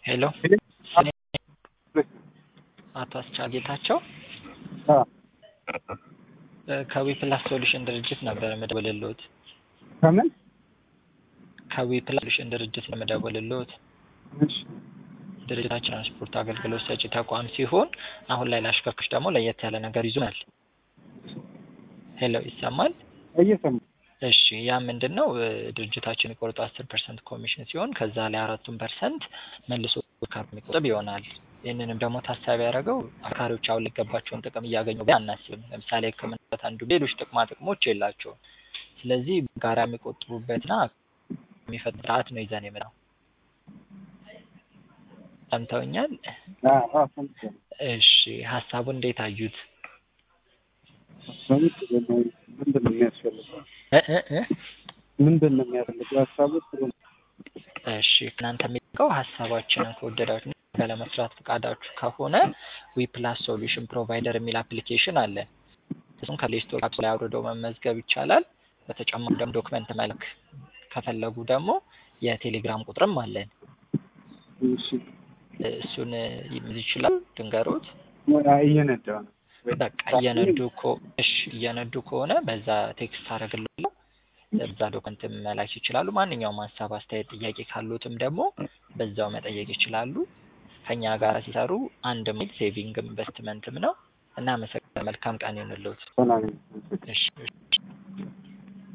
ሄሎ አቶ አስቻል ጌታቸው ከዊፕላስ ሶሉሽን ድርጅት ነበር የምደውልልዎት። ከምን ከዊፕላስ ሶሉሽን ድርጅት ነው የምደውልልዎት። እሺ ድርጅታችን ትራንስፖርት አገልግሎት ሰጪ ተቋም ሲሆን አሁን ላይ ለአሽከርካሪዎች ደግሞ ለየት ያለ ነገር ይዞናል። ሄሎ ይሰማል? እየሰማሁ እሺ ያ ምንድን ነው ድርጅታችን የቆረጠው አስር ፐርሰንት ኮሚሽን ሲሆን ከዛ ላይ አራቱን ፐርሰንት መልሶ ካር የሚቆጥብ ይሆናል። ይህንንም ደግሞ ታሳቢ ያደረገው አሽከርካሪዎች አሁን ሊገባቸውን ጥቅም እያገኙ ብለን አናስብም። ለምሳሌ ሕክምና አንዱ ሌሎች ጥቅማ ጥቅሞች የላቸውም። ስለዚህ ጋራ የሚቆጥቡበትና የሚፈጥር ስርዓት ነው ይዘን የምናው ሰምተውኛል? አዎ አዎ ሰምቻለሁ። እሺ ሀሳቡን እንዴት አዩት? ምንድን ነው የሚያስፈልገው? እ እ እ ምንድን ነው የሚያስፈልገው? ሀሳቡ ጥሩ ነው። እሺ ከእናንተ የሚጠበቀው ሀሳባችንን ከወደዳችሁ እና ለመስራት ፈቃዳችሁ ከሆነ ዊፕላስ ሶሉሽን ፕሮቫይደር የሚል አፕሊኬሽን አለ። እሱን ከፕሌይ ስቶር አፕ ላይ አውርደው መመዝገብ ይቻላል። በተጨማሪ ደግሞ ዶክመንት መልክ ከፈለጉ ደግሞ የቴሌግራም ቁጥርም አለን። እሺ እሱን ይይዝ ይችላል። ድንገሮት እየነዳሁ ነው። በቃ እየነዱ እኮ እሺ እየነዱ ከሆነ በዛ ቴክስት አደርግልዎታለሁ። በዛ ዶክመንት መላክ ይችላሉ። ማንኛውም ሀሳብ፣ አስተያየት፣ ጥያቄ ካሉትም ደግሞ በዛው መጠየቅ ይችላሉ። ከኛ ጋር ሲሰሩ አንድ ማይል ሴቪንግም ኢንቨስትመንትም ነው። እናመሰግናለን። መልካም ቀን ይሁንልዎት። ሰላም እሺ እሺ።